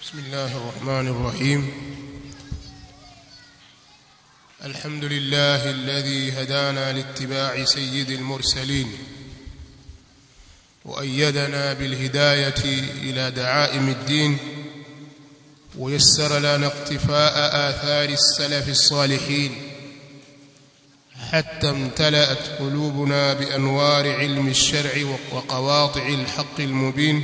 بسم الله الرحمن الرحيم الحمد لله الذي هدانا لاتباع سيد المرسلين وأيدنا بالهداية إلى دعائم الدين ويسر لنا اقتفاء آثار السلف الصالحين حتى امتلأت قلوبنا بأنوار علم الشرع وقواطع الحق المبين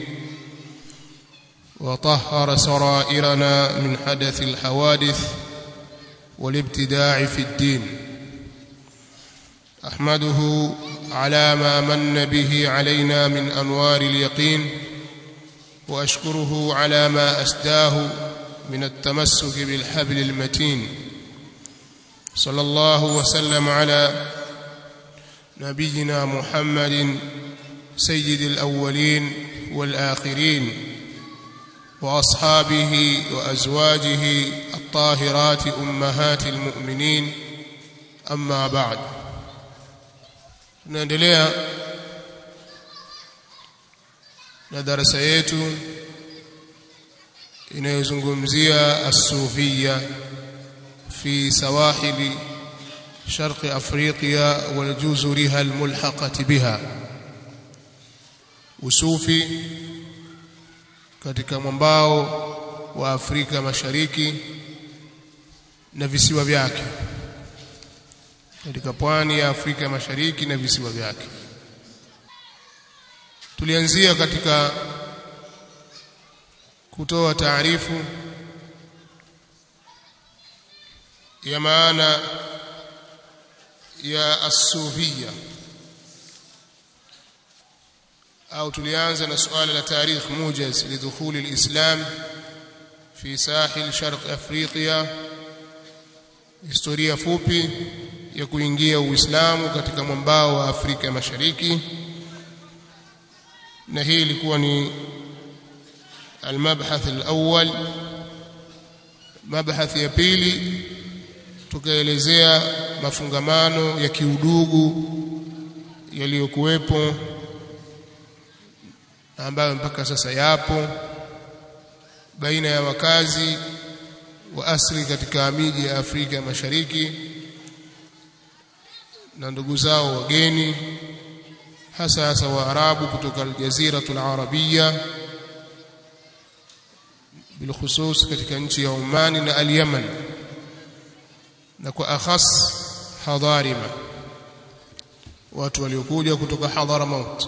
وطهر سرائرنا من حدث الحوادث والابتداع في الدين احمده على ما من به علينا من انوار اليقين واشكره على ما اسداه من التمسك بالحبل المتين صلى الله وسلم على نبينا محمد سيد الاولين والاخرين واصحابه وازواجه الطاهرات امهات المؤمنين اما بعد tunaendelea na darasa yetu inayozungumzia as-sufiyya fi sawahili sharq afriqiya wal juzuriha al-mulhaqati biha usufi katika mwambao wa Afrika Mashariki na visiwa vyake katika pwani ya Afrika Mashariki na visiwa vyake tulianzia katika kutoa taarifu ya maana ya as-sufiyya au tulianza na suala la tarikh mujaz lidukhuli alislam fi sahil sharq afrika historia fupi ya kuingia uislamu katika mwambao wa Afrika Mashariki na hii ilikuwa ni المبحث الأول مبحث ya pili tukaelezea mafungamano ya kiudugu yaliyokuwepo ambayo mpaka sasa yapo baina ya wakazi wa asili katika miji ya Afrika Mashariki na ndugu zao wageni hasa hasa Waarabu kutoka Aljaziratul Arabia bilkhusus katika nchi ya Omani na Al-Yaman na kwa akhas Hadarima watu waliokuja kutoka Hadramaut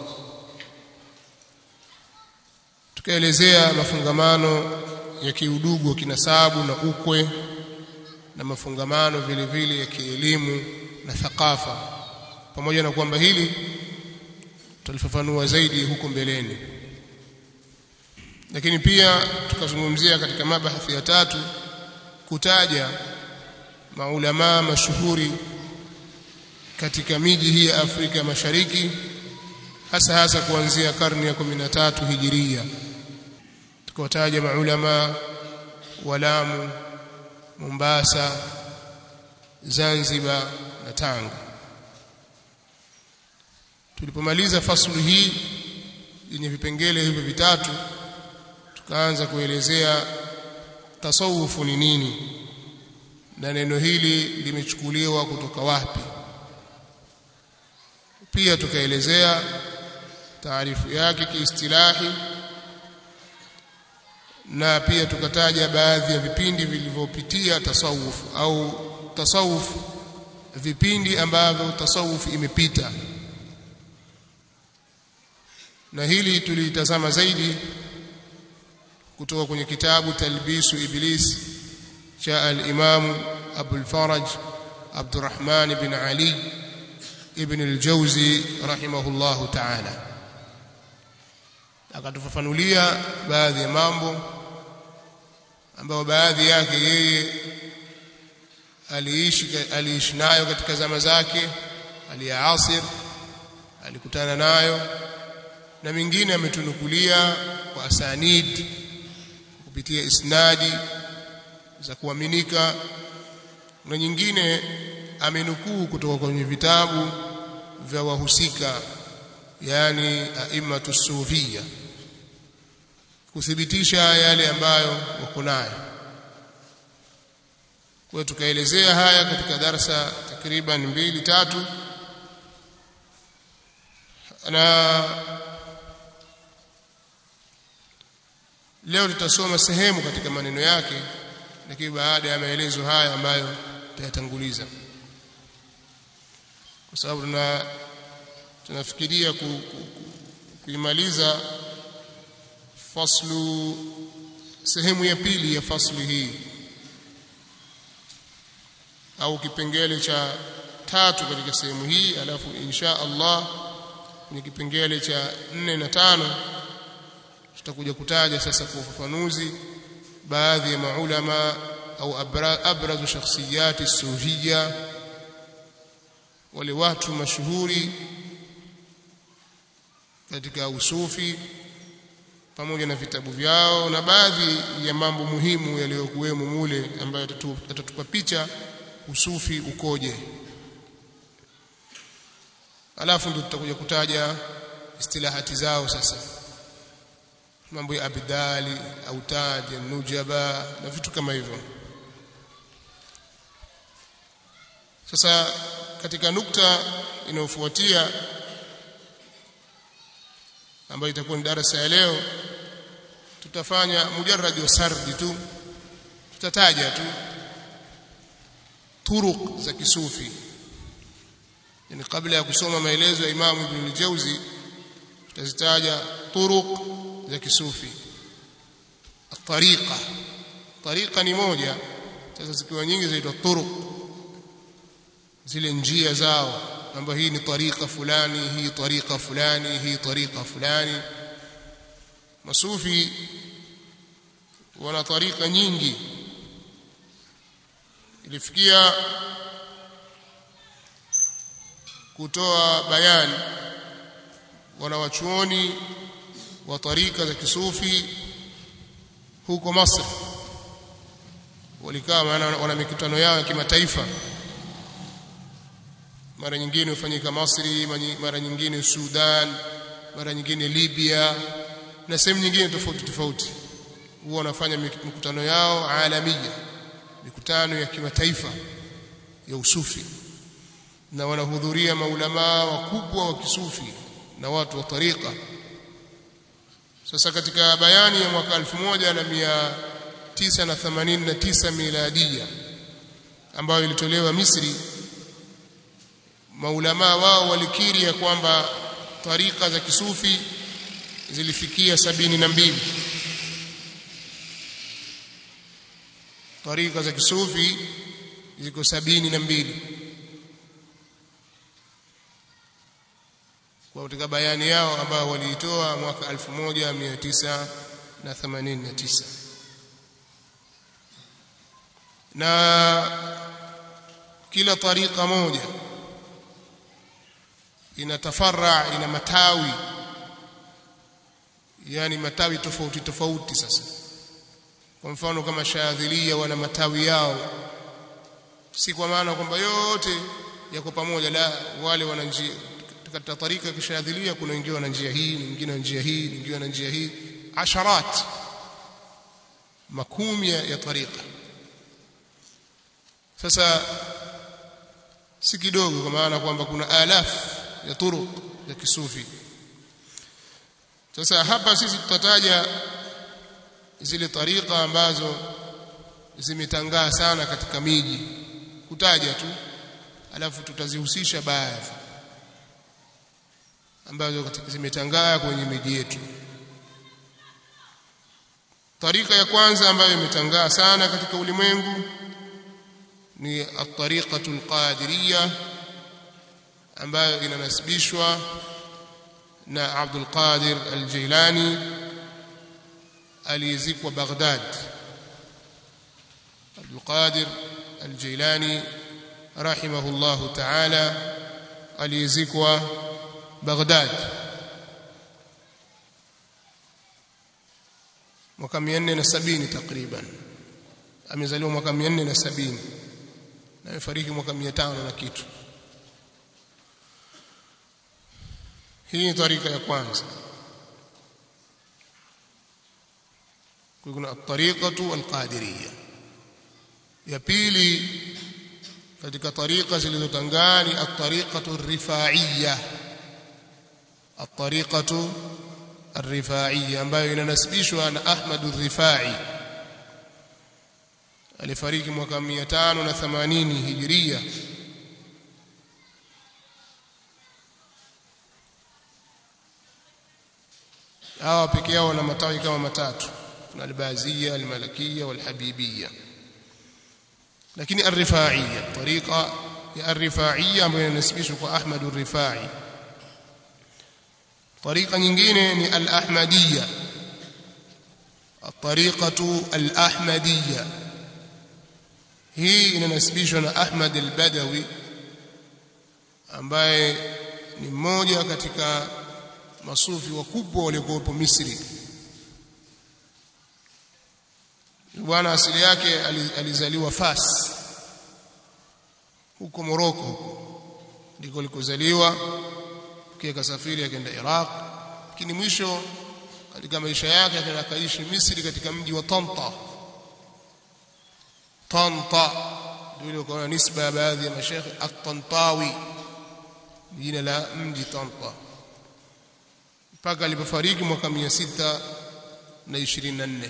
tukaelezea mafungamano ya kiudugu wa kinasabu na ukwe na mafungamano vile vile ya kielimu na thakafa pamoja na kwamba hili tutalifafanua zaidi huko mbeleni lakini pia tukazungumzia katika mabahathi ya tatu kutaja maulama mashuhuri katika miji hii ya Afrika Mashariki hasa hasa kuanzia karne ya 13 hijiria tukawataja maulama wa Lamu Mombasa Zanzibar na Tanga tulipomaliza fasulu hii yenye vipengele hivyo vitatu tukaanza kuelezea tasawufu ni nini na neno hili limechukuliwa kutoka wapi pia tukaelezea taarifu yake kiistilahi na pia tukataja baadhi ya vipindi vilivyopitia tasawuf au tasawuf vipindi ambavyo tasawuf imepita na hili tulitazama zaidi kutoka kwenye kitabu talbisu iblis cha al-imam Abu al-Faraj Abdurrahman bin Ali ibn al-Jawzi rahimahullahu ta'ala akatufafanulia baadhi ya mambo ambayo baadhi yake yeye aliishi aliishi nayo katika zama zake aliyaasir alikutana nayo na mingine ametunukulia kwa asanid kupitia isnadi za kuaminika na nyingine amenukuu kutoka kwenye vitabu vya wahusika yani aimatu sufia kuthibitisha yale ambayo wako nayo kwa hiyo tukaelezea haya katika darasa takriban mbili tatu na leo tutasoma sehemu katika maneno yake lakini baada ya maelezo haya ambayo tutayatanguliza kwa sababu tuna tunafikiria ku, ku, ku, kuimaliza faslu sehemu ya pili ya fasli hii au kipengele cha tatu katika sehemu hii alafu insha Allah kwenye kipengele cha nne na tano tutakuja kutaja sasa kwa ufafanuzi baadhi ya maulama au abrazu shakhsiyati sufia wale watu mashuhuri katika usufi pamoja na vitabu vyao na baadhi ya mambo muhimu yaliyokuwemo mule ambayo atatupa picha usufi ukoje alafu ndio tutakuja kutaja istilahati zao sasa mambo ya abdali autad nujaba na vitu kama hivyo sasa katika nukta inayofuatia ambayo itakuwa ni darasa ya leo tutafanya mujarrad wa sardi tu tutataja tu turuq za kisufi yani kabla ya kusoma maelezo ya Imam Ibn al-Jawzi tutazitaja turuq za kisufi tariqa tariqa ni moja sasa zikiwa nyingi zaitwa turuq zile njia zao kwamba hii ni tariqa fulani hii tariqa fulani hii tariqa fulani masufi wana tariqa nyingi ilifikia kutoa bayani wanawachuoni wa tarika za kisufi huko Masri walikaa maana wana mikutano yao ya kimataifa mara nyingine hufanyika Masri mara nyingine Sudan mara nyingine Libya na sehemu nyingine tofauti tofauti huwa wanafanya mikutano yao alamia mikutano ya kimataifa ya usufi na wanahudhuria maulamaa wakubwa wa kisufi na watu wa tariqa sasa katika bayani ya mwaka 1989 miladia ambayo ilitolewa Misri maulamaa wao walikiri ya kwamba tarika za kisufi zilifikia sabini na mbili tarika za kisufi ziko sabini na mbili kwa katika bayani yao ambayo waliitoa mwaka 1989 na kila tarika moja ina tafarra ina matawi yani matawi tofauti tofauti sasa kwa mfano kama shadhilia wana matawi yao si kwa maana kwamba yote yako pamoja la wale wana njia katika tarika kishadhilia kuna wengine wana njia hii wengine wana njia hii wengine wana njia hii asharat makumi ya tarika sasa si kidogo kwa maana kwamba kuna alaf ya turuq ya kisufi sasa hapa sisi tutataja zile tarika ambazo zimetangaa sana katika miji kutaja tu alafu tutazihusisha baadhi ambazo zimetangaa kwenye miji yetu tarika ya kwanza ambayo imetangaa sana katika ulimwengu ni at-tariqatu al-qadiriyya ambayo inanasibishwa na Abdul Qadir al-Jilani aliyezikwa Baghdad Abdul Qadir al-Jilani rahimahullahu ta'ala aliyezikwa Baghdad mwaka 470 takriban amezaliwa mwaka 470 na amefariki mwaka 500 na kitu hii ni tarika ya kwanza kuna at-tariqatu al-qadiriyya ya pili katika tariqa zilizotangani at-tariqatu ar-rifa'iyya at-tariqatu ar-rifa'iyya ambayo inanasibishwa na Ahmad ar-Rifa'i alifariki mwaka 580 hijiria hawa peke yao wana matawi kama matatu kuna albazia almalakia walhabibia lakini arrifaiya tariqa ya arrifaiya ambayo inasibishwa kwa Ahmad ar-Rifai tariqa nyingine ni al-ahmadiyya الطريقة الأحمدية hii inanasibishwa na Ahmad al-Badawi ambaye ni mmoja katika masufi wakubwa waliokuwepo Misri bwana asili yake alizaliwa Fas huko Morocco huko ndiko alikozaliwa kisha kasafiri akaenda Iraq lakini mwisho katika maisha yake akaenda akaishi Misri katika mji wa Tanta Tanta ndio kwa nisba ya baadhi ya mashekhe at-Tantawi jina la mji Tanta mpaka alipofariki mwaka 624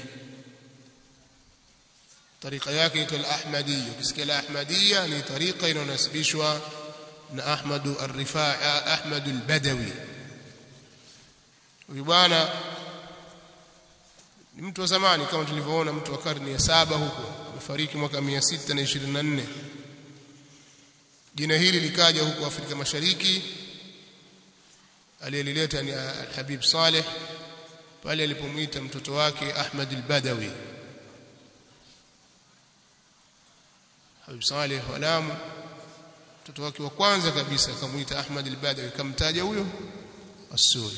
طريقه yake ito al-Ahmadiyya ukisikia al-Ahmadiyya ni tariqa inayonasibishwa na Ahmad ar-Rifai Ahmad al-Badawi huyu bwana ni mtu wa zamani kama tulivyoona mtu wa karne ya saba huko amefariki mwaka 624 jina hili likaja huko Afrika Mashariki aliyelileta ni Al-Habib Saleh pale alipomuita mtoto wake Ahmad al-Badawi Habib Saleh walamu mtoto wake wa kwanza kabisa akamuita Ahmad al-Badawi kamtaja huyo As-Suri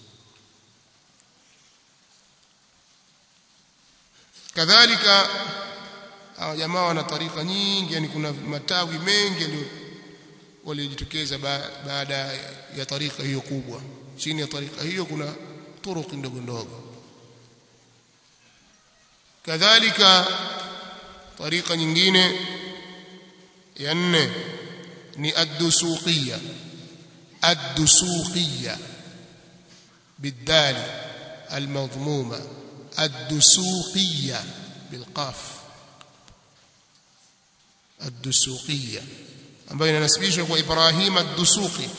kadhalika hawa jamaa wana tarika nyingi yani kuna matawi mengi ndio waliojitokeza baada ya tarika hiyo kubwa chini ya tarika hiyo kuna turuki ndogo ndogo kadhalika tarika nyingine ya nne ni ad-dusuqiyya ad-dusuqiyya بالدال المضمومه الدسوقيه بالقاف الدسوقيه ambayo inanasibishwa kwa Ibrahim ad-Dusuqi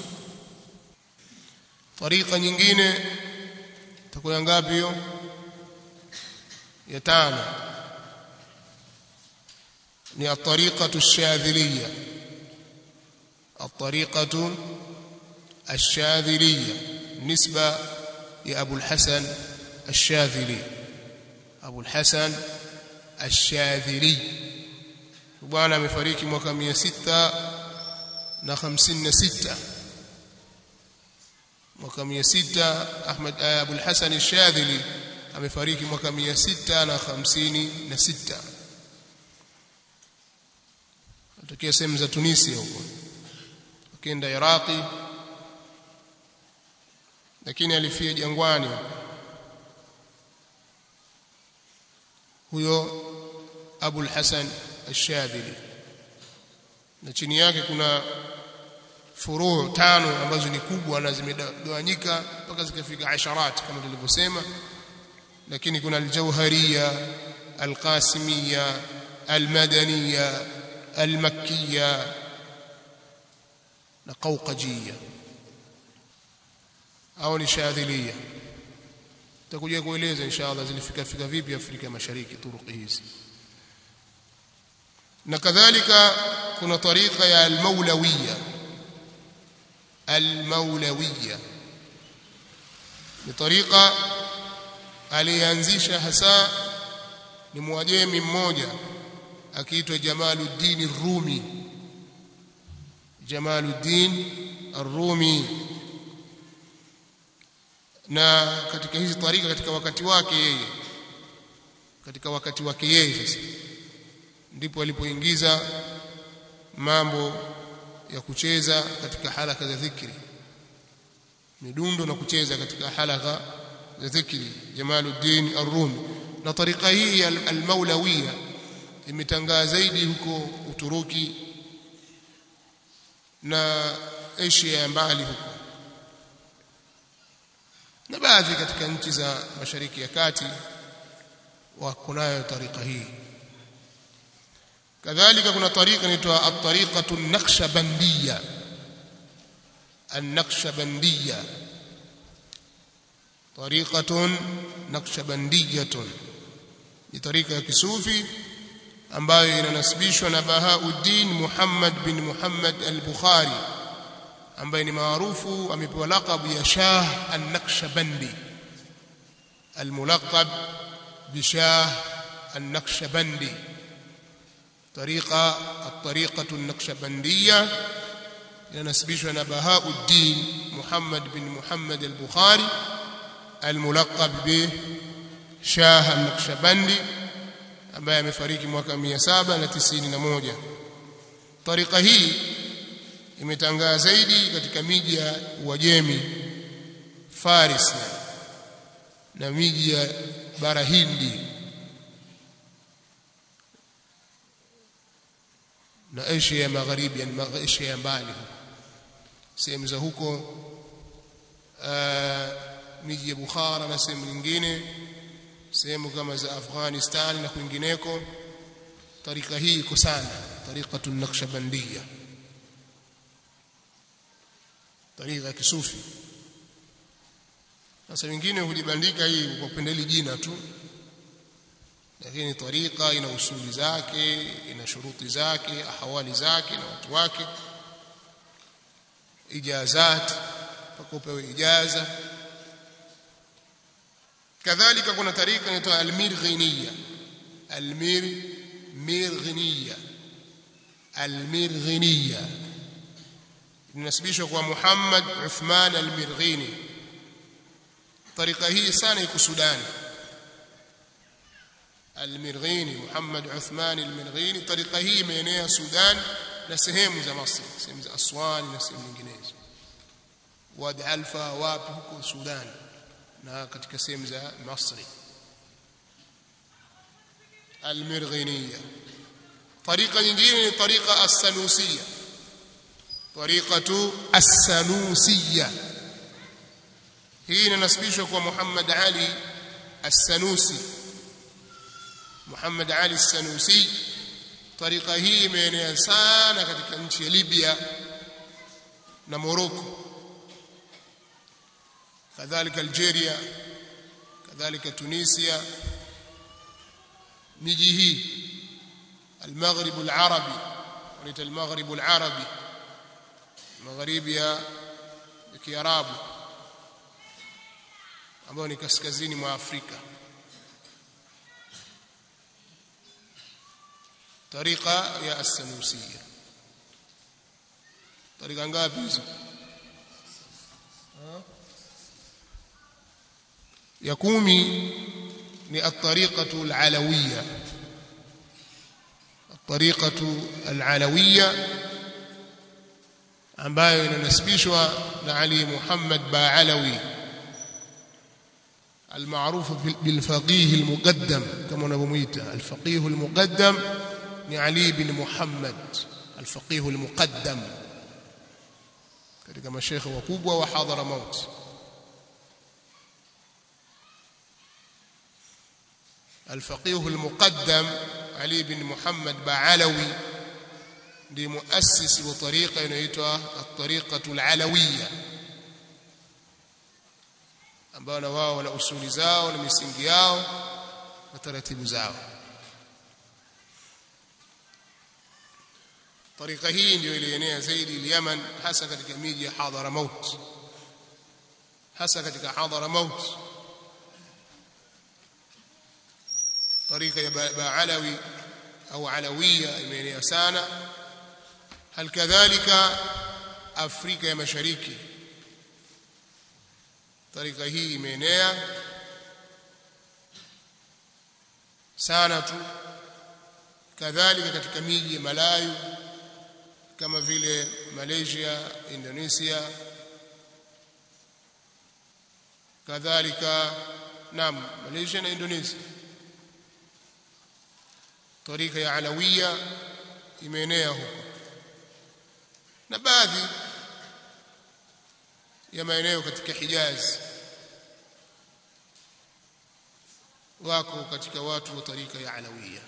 tariqa nyingine takuwa ngapi hiyo ya tano ni at-tariqatu ash-shadhiliyya at-tariqatu ash-shadhiliyya nisba ya Abu al-Hasan ash-Shadhili Abu al-Hasan ash-Shadhili bwana amefariki mwaka 656 mwaka 600 Ahmad Abu al-Hasan ash-Shadhili amefariki mwaka 656 atokea sehemu za Tunisia huko akaenda Iraqi lakini alifia jangwani huyo Abu al-Hasan al-Shadhili na chini yake kuna furuu tano ambazo ni kubwa na zimegawanyika mpaka zikafika asharat kama tulivyosema lakini kuna al-Jauhariyya al-Qasimiyya al-Madaniyya al-Makkiyya na Qawqajiyya au ni Shadhiliyya tutakuja kueleza inshallah zilifika fika vipi Afrika Mashariki turuki hizi na kadhalika kuna tariqa ya al-Maulawiyya al-Maulawiyya ni tariqa alianzisha hasa ni mwajemi mmoja akiitwa Jamaluddin Rumi Jamaluddin Ar-Rumi na katika hizi tarika katika wakati wake yeye katika wakati wake yeye sasa ndipo alipoingiza mambo ya kucheza katika halaka za dhikri midundo na kucheza katika halaka za dhikri Jamaluddin Ar-Rumi na tarika hii al-Maulawiyya imetangaa zaidi huko Uturuki na Asia ya mbali huko na baadhi katika nchi za Mashariki ya Kati wako nayo tarika hii kadhalika kuna tarika inaitwa at-tariqatu an-naqshbandiyya an-naqshbandiyya tariqatun naqshbandiyyatun ni tarika ya kisufi ambayo inanasibishwa na Bahauddin Muhammad bin Muhammad al-Bukhari ambaye ni maarufu amepewa laqab ya Shah an-Naqshbandi al-mulaqab bi Shah an-Naqshbandi طريقه الطريقه النقشبنديه ينسبشنا na Bahauddin Muhammad bin Muhammad al-Bukhari الملقب به شاه النقشبندي ambaye amefariki mwaka 791 tarika hii imetangaa zaidi katika miji ya Uajemi Faris na miji ya bara Hindi na Asia ya Magharibi yani Asia ya mbali sehemu za huko miji ya Bukhara na sehemu nyingine sehemu kama za Afghanistan na kwingineko tarika hii iko sana tariqatu naqshbandiyya tarika ya kisufi sasa wengine hulibandika hii kwa kupendeli jina tu lakini tarika ina usuli zake ina shuruti zake ahwali zake na watu wake ijazat mpaka upewe ijaza kadhalika kuna tarika inaitwa almirghiniya almirghiniya almirghiniya inasibishwa kwa Muhammad Uthman almirghini tarika hii sana iko Sudani almirghini Muhammad Uthman almirghini tarika hii imeenea Sudan na sehemu za Masri sehemu za Aswan na sehemu nyinginezo Wadi Alfa wapi huko Sudan na katika sehemu za Masri almirghiniya طريقه nyingine ni tariqa as-sanusiyya tariqatu as-sanusiyya hii inasibishwa kwa Muhammad Ali as-Sanusi Muhammad Ali as-Sanusi tariqa hii imeenea sana katika nchi ya Libya na Morocco kadhalika Algeria kadhalika Tunisia miji hii المغرب العربي وليت المغرب العربي magharibi ya Kiarabu ambayo ni kaskazini mwa Afrika tariqa ya as-sanusiyya tariqa ngapi hizo ya kumi ni at-tariqatu al-alawiyya at-tariqatu al-alawiyya ambayo inanasibishwa na Ali Muhammad Baalawi المعروف بالفقيه المقدم كما نبميته الفقيه المقدم ni Ali bin Muhammad الفقيه المقدم katika mashekhe wakubwa wa Hadramaut الفقيه المقدم علي بن محمد بعلوي ndiye muasisi wa tariqa inaitwa at-tariqatu al-alawiyya ambao na wao wana usuli zao na misingi yao na taratibu zao tariqa hii ndio ilienea zaidi Yemen hasa katika miji ya Hadramaut hasa katika Hadramaut tariqa ya Baalawi au Alawiyya imeenea sana hal kadhalika Afrika ya Mashariki tarika hii imeenea sana tu kadhalika katika miji ya Malayu kama vile Malaysia Indonesia kadhalika naam Malaysia na Indonesia tarika ya alawiya imeenea huko na baadhi ya maeneo katika Hijaz wako katika watu wa tarika ya alawiya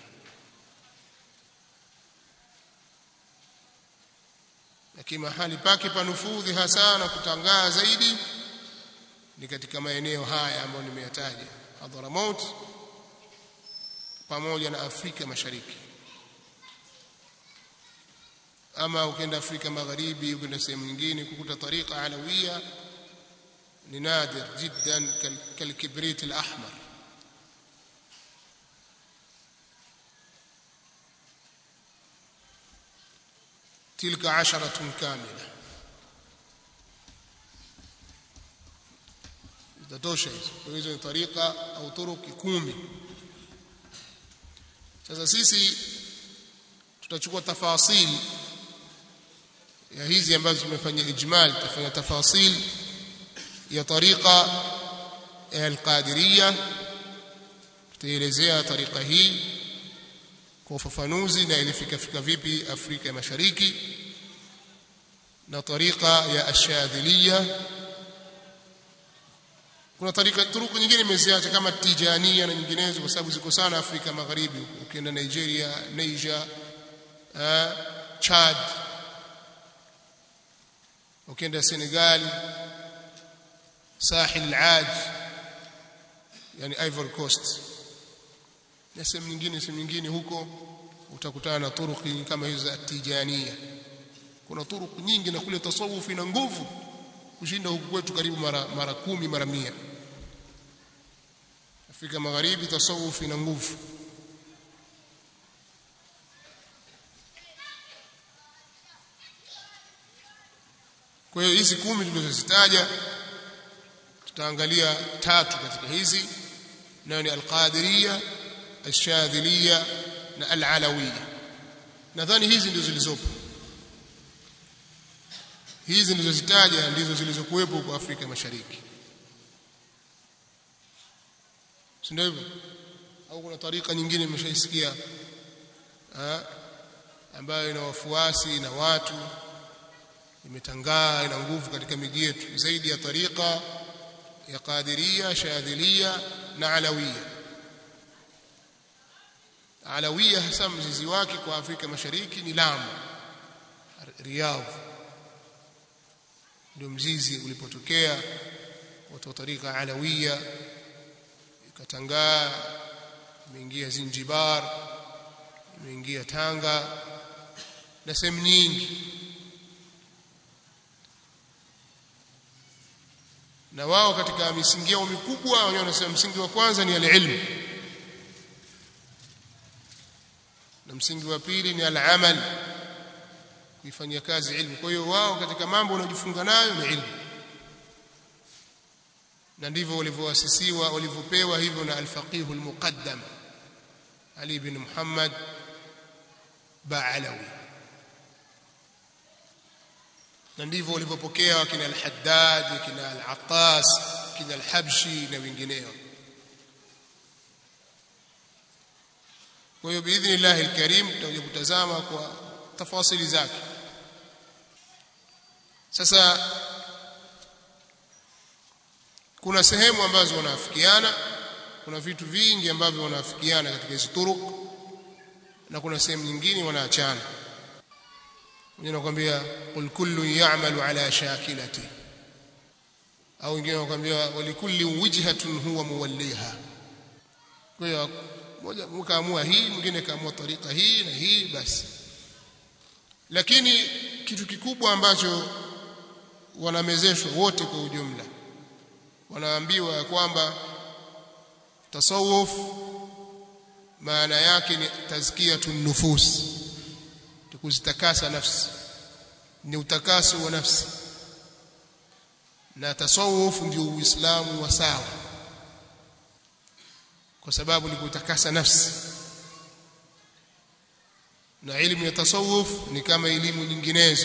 lakini mahali pake panufudhi hasa na kutangaa zaidi ni katika maeneo haya ambayo nimeyataja Hadramaut pamoja na Afrika Mashariki ama ukienda Afrika Magharibi ukienda sehemu nyingine kukuta tariqa alawiya ni nadir jiddan kalkibrit alahmar تلك عشرة كاملة zitatosha hizo hizo ni tariqa au turuki kumi sasa sisi tutachukua tafasili ya hizi ambazo tumefanya ijmal tutafanya tafasil ya tariqa al-qadiriyya tutaelezea tariqa hii kwa ufafanuzi na ilifika fika vipi Afrika ya Mashariki na tariqa ya ashadhiliya kuna tarika turuku nyingine imeziacha kama tijania na nyinginezo kwa sababu ziko sana Afrika Magharibi ukienda Nigeria Niger uh, Chad ukienda Senegal Sahil al-Aj yani Ivory Coast na sehemu nyingine sehemu nyingine huko utakutana na turuki kama hizo za tijania kuna turuku nyingi na kule tasawuf ina nguvu kushinda huku kwetu karibu mara mara kumi mara mia Afrika Magharibi tasawuf ina nguvu kwa hiyo hizi kumi tulizozitaja tutaangalia tatu katika hizi nayo ni al-Qadiriyya al-Shadhiliyya na al-Alawiyya nadhani hizi ndizo zilizopo hizi nilizozitaja ndizo zilizokuwepo kwa Afrika Mashariki si ndio hivyo au kuna tarika nyingine mmeshaisikia ambayo ina wafuasi na watu imetangaa ina nguvu katika miji yetu zaidi ya tarika ya Qadiria Shadhilia na Alawia Alawia hasa mzizi wake kwa Afrika Mashariki ni Lamu Riyadh ndio mzizi ulipotokea watu wa tarika Alawia ikatangaa imeingia Zinjibar imeingia Tanga na sehemu nyingi na wao katika misingi yao mikubwa wenyewe wanasema msingi wa kwanza ni al-ilm na msingi wa pili ni al-amal kuifanyia kazi ilmu kwa hiyo wao katika mambo wanaojifunga nayo ni ilmu na ndivyo walivyoasisiwa walivyopewa hivyo na al-faqih al-muqaddam Ali bin Muhammad Ba'alawi na ndivyo walivyopokea wakina al-Haddad wakina al-Attas wakina al-Habshi na wengineo kwa hiyo biidhnillah al-karim tutakuja kutazama kwa tafasili zake sasa kuna sehemu ambazo wanaafikiana kuna vitu vingi ambavyo wanaafikiana katika hizo turuk na kuna sehemu nyingine wanaachana wengine wanakuambia qul kullu ya'malu ala shakilati au wengine wanakuambia walikulli wijhatun huwa muwalliha kwa hiyo mmoja mkaamua hii mwingine kaamua tarika hii na hii basi lakini kitu kikubwa ambacho wanamezeshwa wote kwa ujumla wanaambiwa kwamba tasawuf maana yake ni tazkiyatun nufus kuzitakasa nafsi ni utakaso wa nafsi na tasawuf ndio uislamu wa sawa kwa sababu ni kutakasa nafsi na elimu ya tasawuf ni kama elimu nyinginezo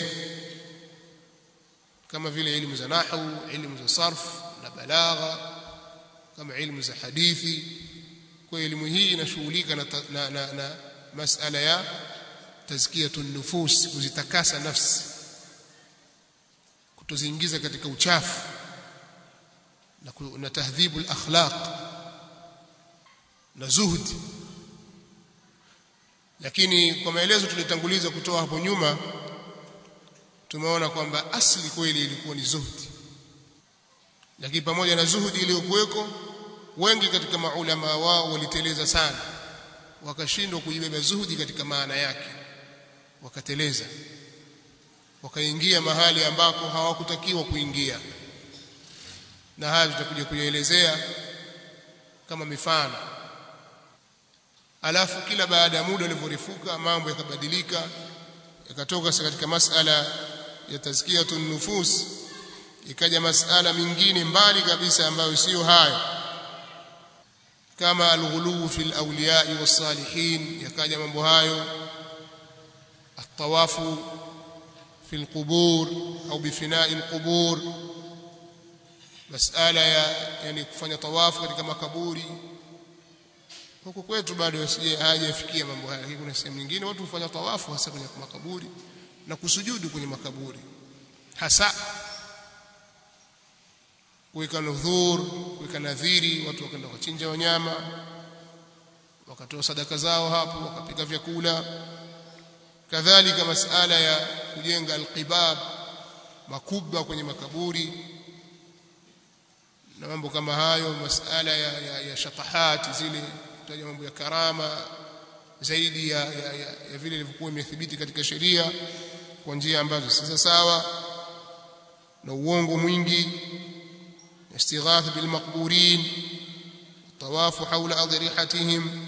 kama vile elimu za nahwu elimu za sarf na balagha kama elimu za hadithi kwa elimu hii inashughulika na, na, na, na masala ya tazkiyatun nufus kuzitakasa nafsi kutoziingiza katika uchafu na, na tahdhibu al-akhlaq na zuhdi lakini kwa maelezo tulitanguliza kutoa hapo nyuma tumeona kwamba asli kweli ilikuwa ni zuhdi lakini pamoja na zuhudi iliyokuweko wengi katika maulama wao waliteleza sana wakashindwa kuibeba zuhudi katika maana yake wakateleza wakaingia mahali ambako hawakutakiwa kuingia na haya tutakuja kuyaelezea kama mifano alafu kila baada ya muda ulivyorefuka mambo yakabadilika yakatoka katika masala ya tazkiyatun nufus ikaja masala mingine mbali kabisa ambayo sio hayo kama alghulu fi alawliya was-salihin yakaja mambo hayo atawafu fi alqubur au bifina'i alqubur masala ya yani kufanya tawafu katika makaburi huko kwetu bado sije hajafikia mambo haya kuna sehemu nyingine watu hufanya tawafu hasa kwenye makaburi na kusujudu kwenye makaburi hasa kuweka nudhur kuweka nadhiri watu wakaenda kuchinja wanyama wakatoa sadaka zao hapo wakapika vyakula kadhalika masala ya kujenga alqibab makubwa kwenye makaburi na mambo kama hayo masala ya, ya, ya shatahat zile kutaja mambo ya karama zaidi ya, ya, ya, ya vile ilivyokuwa imethibiti katika sheria kwa njia ambazo si sawa na uongo mwingi istighath bil maqburin tawafu haula adrihatihim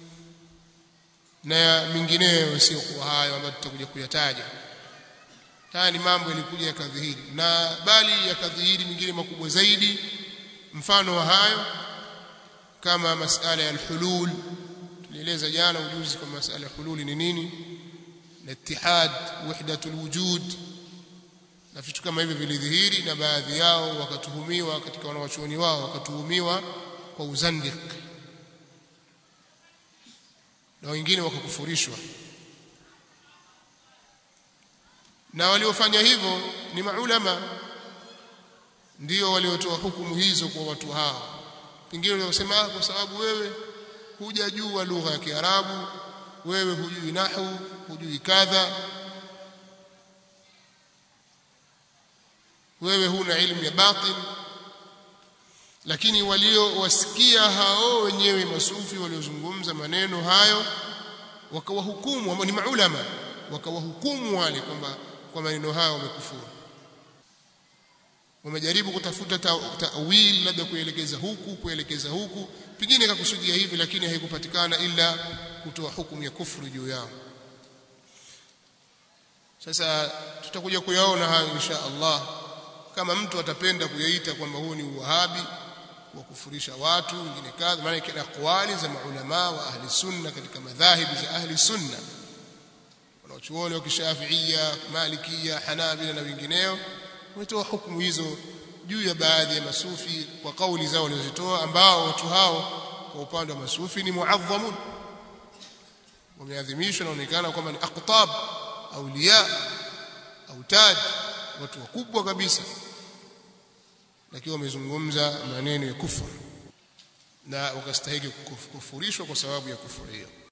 na mingineyo isiyokuwa hayo ambayo tutakuja kuyataja haya ni mambo yalikuja yakadhihiri na bali yakadhihiri mingine makubwa zaidi mfano wa hayo kama masala ya alhulul tulieleza jana ujuzi kwa masala ya hululi ni nini na ittihad wahdatul wujud na vitu kama hivyo vilidhihiri na baadhi yao wakatuhumiwa katika wanawachuoni wao wakatuhumiwa kwa uzandik na wengine wakakufurishwa na waliofanya hivyo ni maulama ndio waliotoa hukumu hizo kwa watu hao pengine waliosema kwa sababu wewe hujajua lugha ya Kiarabu wewe hujui nahu hujui kadha wewe huna ilmu ya batin lakini waliowasikia hao wenyewe masufi waliozungumza maneno hayo wakawahukumu ambao ni maulama wakawahukumu wale kwamba kwa maneno hayo wamekufuru wamejaribu kutafuta ta'wil ta labda kuelekeza huku kuelekeza huku pengine kakusudia hivi lakini haikupatikana ila kutoa hukumu ya kufuru juu yao sasa tutakuja kuyaona hayo insha Allah kama mtu atapenda kuyaita kwamba huu ni uwahabi wa kufurisha watu wengine kadha maana kila aqwali za maulama wa ahli sunna katika madhahibi za ahli sunna wanaochuoni wa kishafiia malikia hanabila na wengineo wametoa hukumu hizo juu ya baadhi ya masufi kwa kauli zao walizozitoa ambao watu hao kwa upande wa masufi ni muadhamun wameadhimishwa naonekana kwamba ni aqtab auliya autad watu wakubwa kabisa lakini wamezungumza maneno ya kufuru na wakastahili kufurishwa kwa sababu ya kufuru hiyo